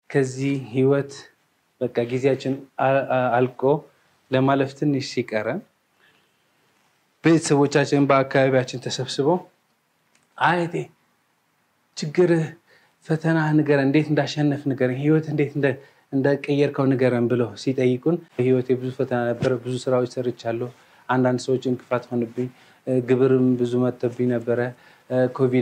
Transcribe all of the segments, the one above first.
ከዚህ ህይወት በቃ ጊዜያችን አልቆ ለማለፍ ትንሽ ሲቀረን ቤተሰቦቻችን በአካባቢያችን ተሰብስበው አየቴ ችግርህ፣ ፈተና ንገረን፣ እንዴት እንዳሸነፍ ንገረን፣ ህይወት እንዴት እንደቀየርከው ንገረን ብለው ሲጠይቁን በህይወቴ ብዙ ፈተና ነበረ። ብዙ ስራዎች ሰርቻለሁ። አንዳንድ ሰዎች እንቅፋት ሆንብኝ፣ ግብርም ብዙ መጥተብኝ ነበረ። ኮቪድ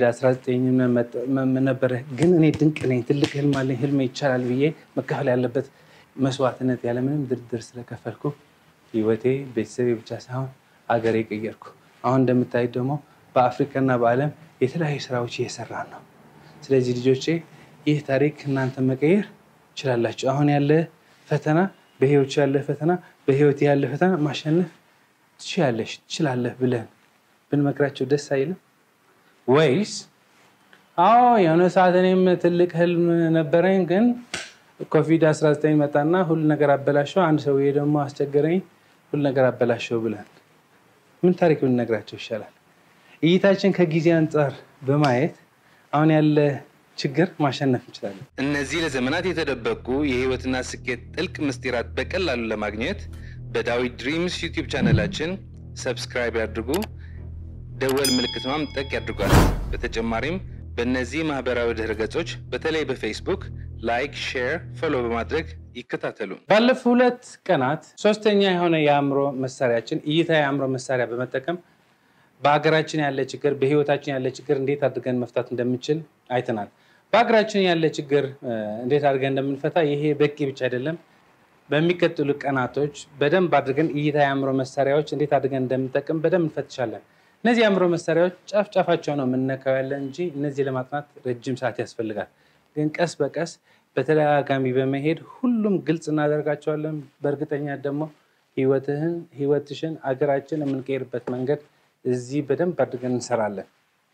19 ነበረ። ግን እኔ ድንቅ ነኝ፣ ትልቅ ህልም አለኝ፣ ህልሜ ይቻላል ብዬ መከፈል ያለበት መስዋዕትነት ያለምንም ድርድር ስለከፈልኩ ህይወቴ ቤተሰቤ ብቻ ሳይሆን አገሬ ቀየርኩ። አሁን እንደምታዩት ደግሞ በአፍሪካና በዓለም የተለያዩ ስራዎች እየሰራን ነው። ስለዚህ ልጆቼ ይህ ታሪክ እናንተ መቀየር ትችላላችሁ። አሁን ያለ ፈተና በህይወት ያለ ፈተና በህይወት ያለ ፈተና ማሸነፍ ትችላለሽ፣ ትችላለህ ብለን ብንመክራቸው ደስ አይልም ወይስ? አዎ የሆነ ሰዓት እኔም ትልቅ ህልም ነበረኝ፣ ግን ኮቪድ 19 መጣና ሁሉ ነገር አበላሸው፣ አንድ ሰውዬ ደግሞ አስቸገረኝ፣ ሁሉ ነገር አበላሸው ብለን ምን ታሪክ ብንነግራቸው ይሻላል? እይታችን ከጊዜ አንጻር በማየት አሁን ያለ ችግር ማሸነፍ እንችላለን። እነዚህ ለዘመናት የተደበቁ የህይወትና ስኬት ጥልቅ ምስጢራት በቀላሉ ለማግኘት በዳዊት ድሪምስ ዩቲዩብ ቻነላችን ሰብስክራይብ ያድርጉ፣ ደወል ምልክት ማምጠቅ ያድርጓል። በተጨማሪም በእነዚህ ማህበራዊ ድህረ ገጾች በተለይ በፌስቡክ ላይክ፣ ሼር፣ ፎሎ በማድረግ ይከታተሉ። ባለፉት ሁለት ቀናት ሶስተኛ የሆነ የአእምሮ መሳሪያችን እይታ የአእምሮ መሳሪያ በመጠቀም በሀገራችን ያለ ችግር በህይወታችን ያለ ችግር እንዴት አድርገን መፍታት እንደምንችል አይተናል። በሀገራችን ያለ ችግር እንዴት አድርገን እንደምንፈታ ይሄ በቂ ብቻ አይደለም። በሚቀጥሉ ቀናቶች በደንብ አድርገን እይታ የአእምሮ መሳሪያዎች እንዴት አድርገን እንደምንጠቅም በደንብ እንፈትሻለን። እነዚህ የአእምሮ መሳሪያዎች ጫፍ ጫፋቸው ነው የምንነካው ያለን እንጂ እነዚህ ለማጥናት ረጅም ሰዓት ያስፈልጋል። ግን ቀስ በቀስ በተደጋጋሚ በመሄድ ሁሉም ግልጽ እናደርጋቸዋለን። በእርግጠኛ ደግሞ ህይወትህን ህይወትሽን አገራችን የምንቀይርበት መንገድ እዚህ በደንብ አድርገን እንሰራለን።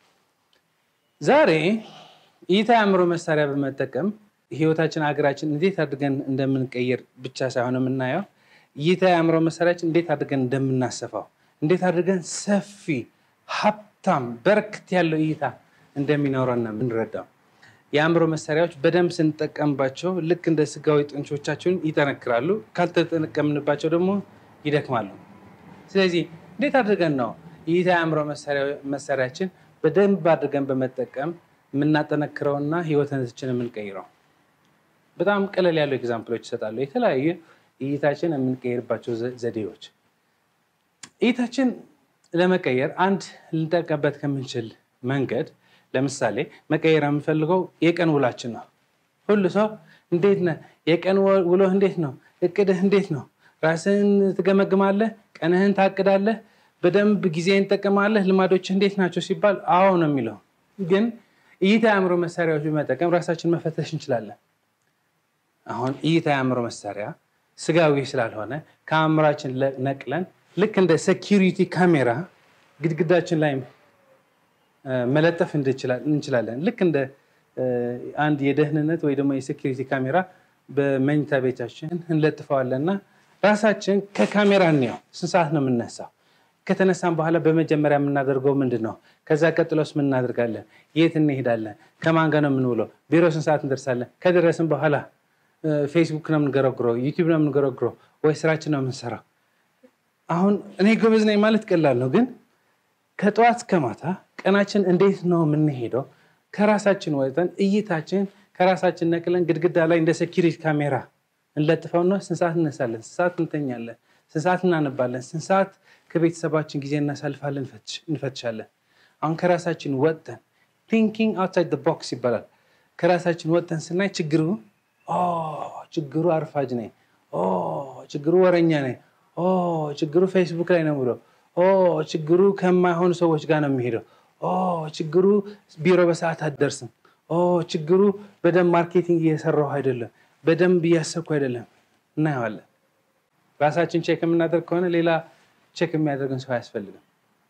ዛሬ እይታ የአእምሮ መሳሪያ በመጠቀም ህይወታችን ሀገራችን እንዴት አድርገን እንደምንቀይር ብቻ ሳይሆን የምናየው እይታ የአእምሮ መሳሪያችን እንዴት አድርገን እንደምናሰፋው፣ እንዴት አድርገን ሰፊ ሀብታም በረከት ያለው እይታ እንደሚኖረን ነው የምንረዳው። የአእምሮ መሳሪያዎች በደንብ ስንጠቀምባቸው ልክ እንደ ስጋዊ ጡንቾቻችን ይጠነክራሉ፣ ካልተጠቀምንባቸው ደግሞ ይደክማሉ። ስለዚህ እንዴት አድርገን ነው እይታ የአእምሮ መሳሪያችን በደንብ አድርገን በመጠቀም የምናጠነክረውና ህይወታችንን የምንቀይረው? በጣም ቀለል ያሉ ኤግዛምፕሎች ይሰጣሉ። የተለያዩ እይታችን የምንቀይርባቸው ዘዴዎች። እይታችን ለመቀየር አንድ ልንጠቀምበት ከምንችል መንገድ ለምሳሌ መቀየር የምንፈልገው የቀን ውላችን ነው። ሁሉ ሰው እንዴት ነህ? የቀን ውሎህ እንዴት ነው? እቅድህ እንዴት ነው? ራስህን ትገመግማለህ? ቀንህን ታቅዳለህ? በደንብ ጊዜን ትጠቀማለህ? ልማዶችህ እንዴት ናቸው ሲባል አዎ ነው የሚለው። ግን እይታ የአእምሮ መሳሪያዎች በመጠቀም ራሳችን መፈተሽ እንችላለን። አሁን እይታ የአእምሮ መሳሪያ ስጋዊ ስላልሆነ ከአእምሯችን ነቅለን ልክ እንደ ሴኪሪቲ ካሜራ ግድግዳችን ላይ መለጠፍ እንችላለን። ልክ እንደ አንድ የደህንነት ወይ ደግሞ የሴኪሪቲ ካሜራ በመኝታ ቤታችን እንለጥፈዋለን እና ራሳችን ከካሜራ እንየው። ስንት ሰዓት ነው የምነሳው? ከተነሳን በኋላ በመጀመሪያ የምናደርገው ምንድን ነው? ከዛ ቀጥሎስ ምን እናደርጋለን? የት እንሄዳለን? ከማን ጋር ነው የምንውለው? ቢሮ ስንት ሰዓት እንደርሳለን? ከደረስን በኋላ ፌስቡክ ነው የምንገረግረው? ዩቲዩብ ነው የምንገረግረው? ወይ ስራችን ነው የምንሰራው? አሁን እኔ ጎበዝ ነኝ ማለት ቀላል ነው፣ ግን ከጠዋት እስከ ማታ ቀናችን እንዴት ነው የምንሄደው? ከራሳችን ወጥተን እይታችን ከራሳችን ነቅለን ግድግዳ ላይ እንደ ሴኪሪቲ ካሜራ እንለጥፈውና ስንት ሰዓት እነሳለን? ስንት ሰዓት እንተኛለን? ስንት ሰዓት እናነባለን? ስንት ሰዓት ከቤተሰባችን ጊዜ እናሳልፋለን? እንፈትሻለን። አሁን ከራሳችን ወጥተን ቲንኪንግ አውትሳይድ ቦክስ ይባላል። ከራሳችን ወጥተን ስናይ ችግሩ ችግሩ አርፋጅ ነኝ፣ ችግሩ ወረኛ ነኝ፣ ችግሩ ፌስቡክ ላይ ነው ብሎ ችግሩ ከማይሆኑ ሰዎች ጋር ነው የሚሄደው፣ ችግሩ ቢሮ በሰዓት አትደርስም፣ ችግሩ በደንብ ማርኬቲንግ እየሰራሁ አይደለም፣ በደንብ እያሰብኩ አይደለም። እናየዋለን። ራሳችን ቼክ የምናደርግ ከሆነ ሌላ ቼክ የሚያደርግን ሰው አያስፈልግም።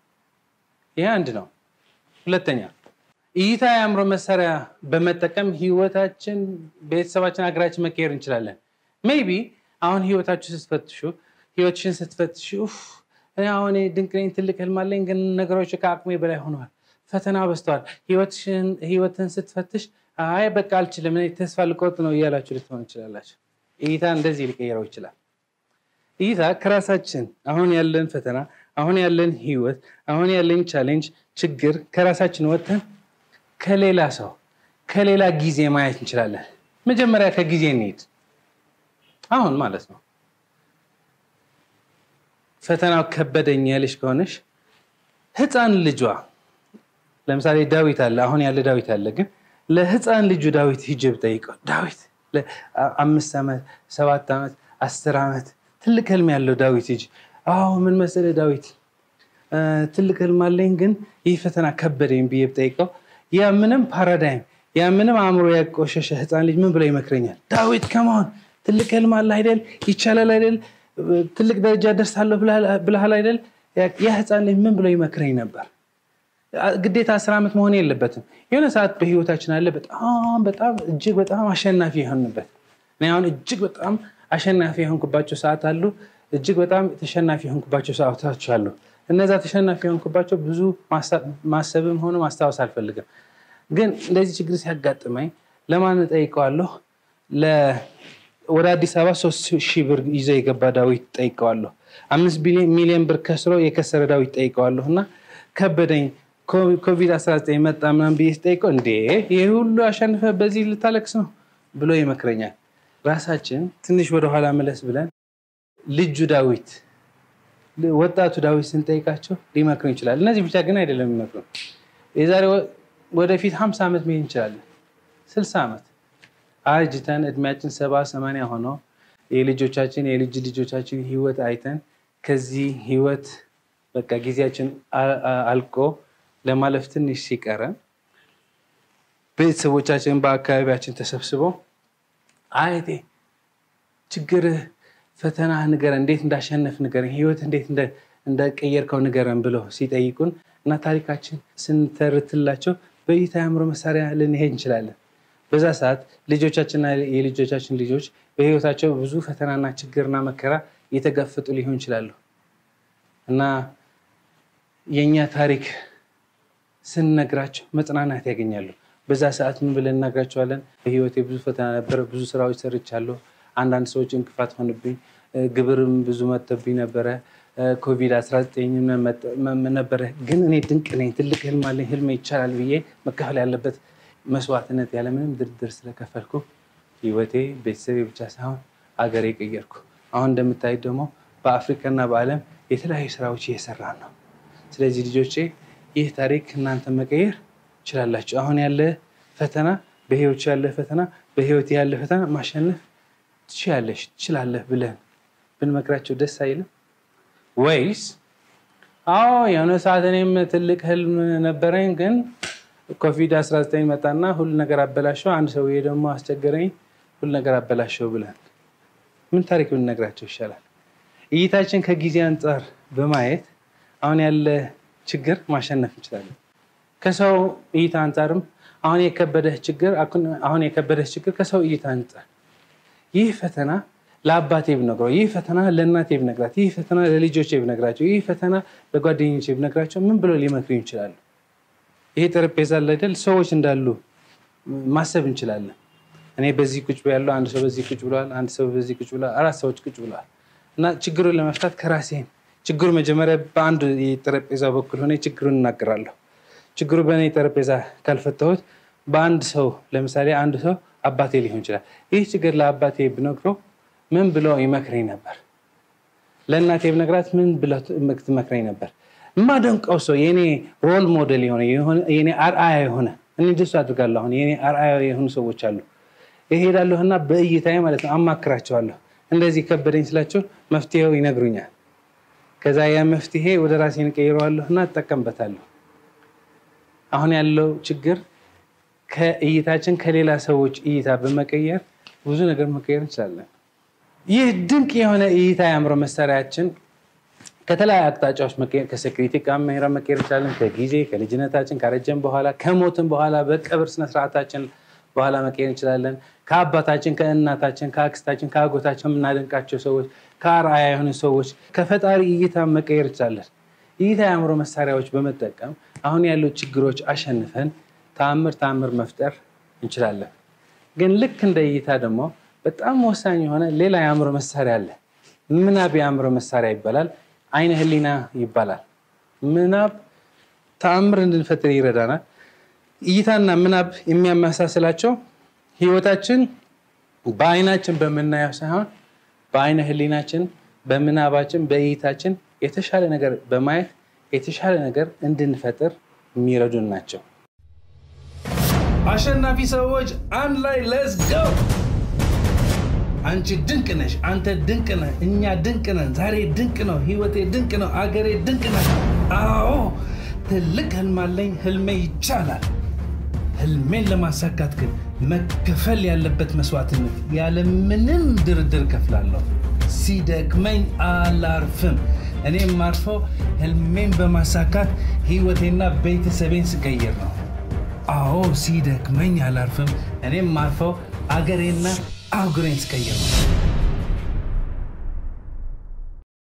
ይህ አንድ ነው። ሁለተኛ እይታ የአእምሮ መሳሪያ በመጠቀም ህይወታችን፣ ቤተሰባችን፣ ሀገራችን መቀየር እንችላለን። ሜይ ቢ አሁን ህይወታችሁ ስትፈትሹ ህይወትሽን ስትፈትሹ እኔ አሁን ድንቅ ነኝ፣ ትልቅ ህልም አለኝ፣ ግን ነገሮች ከአቅሜ በላይ ሆነዋል፣ ፈተና በዝተዋል። ህይወትን ስትፈትሽ አይ በቃ አልችልም እኔ ተስፋ ልቆርጥ ነው እያላችሁ ልትሆን ይችላላችሁ። እይታ እንደዚህ ሊቀይረው ይችላል። እይታ ከራሳችን አሁን ያለን ፈተና፣ አሁን ያለን ህይወት፣ አሁን ያለን ቻሌንጅ፣ ችግር ከራሳችን ወጥተን ከሌላ ሰው ከሌላ ጊዜ ማየት እንችላለን። መጀመሪያ ከጊዜ እንሂድ። አሁን ማለት ነው ፈተናው ከበደኝ ያለሽ ከሆነሽ ህፃን ልጇ ለምሳሌ ዳዊት አለ፣ አሁን ያለ ዳዊት አለ። ግን ለህፃን ልጁ ዳዊት ሂጅ ብጠይቀው ዳዊት አምስት ዓመት ሰባት ዓመት አስር ዓመት ትልቅ ህልም ያለው ዳዊት ሂጅ አዎ ምን መሰለህ ዳዊት ትልቅ ህልም አለኝ፣ ግን ይህ ፈተና ከበደኝ ብዬ ብጠይቀው ያ ምንም ፓራዳይም ያ ምንም አእምሮ ያቆሸሸ ህፃን ልጅ ምን ብሎ ይመክረኛል? ዳዊት ከመሆን ትልቅ ህልም አለ አይደል? ይቻላል አይደል? ትልቅ ደረጃ ደርሳለሁ ብለሃል አይደል? ያ ህፃን ልጅ ምን ብሎ ይመክረኝ ነበር? ግዴታ አስር ዓመት መሆን የለበትም። የሆነ ሰዓት በህይወታችን አለ በጣም በጣም እጅግ በጣም አሸናፊ የሆንበት እኔ አሁን እጅግ በጣም አሸናፊ የሆንኩባቸው ሰዓት አሉ። እጅግ በጣም ተሸናፊ የሆንኩባቸው ሰዓቶች አሉ። እነዛ ተሸናፊ የሆንኩባቸው ብዙ ማሰብም ሆነ ማስታወስ አልፈልግም። ግን እንደዚህ ችግር ሲያጋጥመኝ ለማን ጠይቀዋለሁ? ወደ አዲስ አበባ ሶስት ሺህ ብር ይዞ የገባ ዳዊት ጠይቀዋለሁ። አምስት ሚሊዮን ብር ከስሮ የከሰረ ዳዊት ጠይቀዋለሁ እና ከበደኝ ኮቪድ 19 መጣ ምናምን ብዬ ስጠይቀው እንዴ ይህ ሁሉ አሸንፈ በዚህ ልታለቅስ ነው ብሎ ይመክረኛል። ራሳችን ትንሽ ወደኋላ መለስ ብለን ልጁ ዳዊት ወጣቱ ዳዊት ስንጠይቃቸው ሊመክሩ ይችላል። እነዚህ ብቻ ግን አይደለም የሚመክሩ የዛሬ ወደፊት ሀምሳ ዓመት መሄድ እንችላለን። ስልሳ ዓመት አርጅተን እድሜያችን ሰባ ሰማንያ ሆነው የልጆቻችን የልጅ ልጆቻችን ህይወት አይተን ከዚህ ህይወት በቃ ጊዜያችን አልቆ ለማለፍ ትንሽ ሲቀረን ቤተሰቦቻችን በአካባቢያችን ተሰብስበው አየቴ ችግርህ፣ ፈተና ንገረን፣ እንዴት እንዳሸነፍ ንገረን፣ ህይወት እንዴት እንደቀየርከው ንገረን ብለው ሲጠይቁን እና ታሪካችን ስንተርትላቸው በእይታ የአእምሮ መሳሪያ ልንሄድ እንችላለን። በዛ ሰዓት ልጆቻችንና የልጆቻችን ልጆች በህይወታቸው ብዙ ፈተናና ችግርና መከራ እየተጋፈጡ ሊሆን ይችላሉ እና የእኛ ታሪክ ስንነግራቸው መጽናናት ያገኛሉ። በዛ ሰዓት ምን ብለን እነግራቸዋለን? በህይወቴ ብዙ ፈተና ነበረ፣ ብዙ ስራዎች ሰርቻለሁ። አንዳንድ ሰዎች እንቅፋት ሆንብኝ፣ ግብርም ብዙ መጥተብኝ ነበረ፣ ኮቪድ 19 ነበረ። ግን እኔ ድንቅ ነኝ፣ ትልቅ ህልም አለኝ፣ ህልሜ ይቻላል ብዬ መከፈል ያለበት መስዋዕትነት ያለምንም ድርድር ስለከፈልኩ ህይወቴ ቤተሰቤ ብቻ ሳይሆን አገሬ ቀየርኩ። አሁን እንደምታዩት ደግሞ በአፍሪካና በዓለም የተለያዩ ስራዎች እየሰራን ነው። ስለዚህ ልጆቼ ይህ ታሪክ እናንተ መቀየር ትችላላችሁ። አሁን ያለ ፈተና በህይወት ያለ ፈተና በህይወት ያለ ፈተና ማሸነፍ ትችላለሽ ትችላለህ ብለን ብንመክራቸው ደስ አይልም ወይስ? አዎ የሆነ ሰዓት እኔም ትልቅ ህልም ነበረኝ፣ ግን ኮቪድ 19 መጣና ሁሉ ነገር አበላሸው፣ አንድ ሰውዬ ደግሞ አስቸገረኝ፣ ሁሉ ነገር አበላሸው ብለን ምን ታሪክ ብንነግራቸው ይሻላል? እይታችን ከጊዜ አንጻር በማየት አሁን ያለ ችግር ማሸነፍ እንችላለን። ከሰው እይታ አንጻርም አሁን የከበደህ ችግር አሁን የከበደህ ችግር ከሰው እይታ አንጻር ይህ ፈተና ለአባቴ ብነግረው፣ ይህ ፈተና ለእናቴ ብነግራት፣ ይህ ፈተና ለልጆቼ ብነግራቸው፣ ይህ ፈተና ለጓደኞቼ ብነግራቸው ምን ብሎ ሊመክሩ ይችላሉ? ይሄ ጠረጴዛ ላይ አይደል ሰዎች እንዳሉ ማሰብ እንችላለን። እኔ በዚህ ቁጭ ያለው አንድ ሰው በዚህ ቁጭ ብለዋል፣ አንድ ሰው በዚህ ቁጭ ብለዋል፣ አራት ሰዎች ቁጭ ብለዋል እና ችግሩን ለመፍታት ከራሴን ችግሩ መጀመሪያ በአንድ የጠረጴዛ በኩል ሆነ ችግሩን እናገራለሁ። ችግሩ በእኔ ጠረጴዛ ካልፈታሁት በአንድ ሰው ለምሳሌ አንድ ሰው አባቴ ሊሆን ይችላል። ይህ ችግር ለአባቴ ብነግረው ምን ብለው ይመክረኝ ነበር? ለእናቴ ብነግራት ምን ብለው ትመክረኝ ነበር? የማደንቀው ሰው የኔ ሮል ሞዴል የሆነ የኔ አርአያ የሆነ እኔ ደሱ አድርጋለሁ። አሁን የኔ አርአያ የሆኑ ሰዎች አሉ። እሄዳለሁና በእይታዬ ማለት ነው አማክራቸዋለሁ። እንደዚህ ከበደኝ ስላቸው መፍትሄው ይነግሩኛል። ከዛ ያ መፍትሄ ወደ ራሴን ቀይረዋለሁ እና እጠቀምበታለሁ። አሁን ያለው ችግር ከእይታችን ከሌላ ሰዎች እይታ በመቀየር ብዙ ነገር መቀየር እንችላለን። ይህ ድንቅ የሆነ እይታ የአእምሮ መሳሪያችን ከተለያዩ አቅጣጫዎች መቀየር ከሴኩሪቲ ካሜራ መቀየር እንችላለን። ከጊዜ ከልጅነታችን ካረጀን በኋላ ከሞትን በኋላ በቀብር ስነስርዓታችን በኋላ መቀየር እንችላለን። ከአባታችን፣ ከእናታችን፣ ከአክስታችን፣ ከአጎታችን የምናደንቃቸው ሰዎች፣ ከአርአያ የሆኑ ሰዎች ከፈጣሪ እይታ መቀየር እንችላለን። እይታ የአእምሮ መሳሪያዎች በመጠቀም አሁን ያሉ ችግሮች አሸንፈን ተአምር ተአምር መፍጠር እንችላለን። ግን ልክ እንደ እይታ ደግሞ በጣም ወሳኝ የሆነ ሌላ የአእምሮ መሳሪያ አለ። ምናብ የአእምሮ መሳሪያ ይባላል። አይነ ህሊና ይባላል። ምናብ ተአምር እንድንፈጥር ይረዳናል። እይታና ምናብ የሚያመሳስላቸው ህይወታችን በአይናችን በምናየው ሳይሆን በአይነ ህሊናችን፣ በምናባችን፣ በእይታችን የተሻለ ነገር በማየት የተሻለ ነገር እንድንፈጥር የሚረዱን ናቸው። አሸናፊ ሰዎች አንድ ላይ ለስ ገው አንቺ ድንቅ ነሽ፣ አንተ ድንቅ ነህ፣ እኛ ድንቅ ነን። ዛሬ ድንቅ ነው፣ ህይወቴ ድንቅ ነው፣ አገሬ ድንቅ ነው። አዎ ትልቅ ህልም አለኝ፣ ህልሜ ይቻላል። ህልሜን ለማሳካት ግን መከፈል ያለበት መስዋዕትነት ያለምንም ድርድር ከፍላለሁ። ሲደክመኝ አላርፍም። እኔም ማርፈው ህልሜን በማሳካት ህይወቴና ቤተሰቤን ስቀይር ነው። አዎ ሲደክመኝ አላርፍም። እኔም ማርፈው አገሬና አህጉሬን ስቀይር ነው።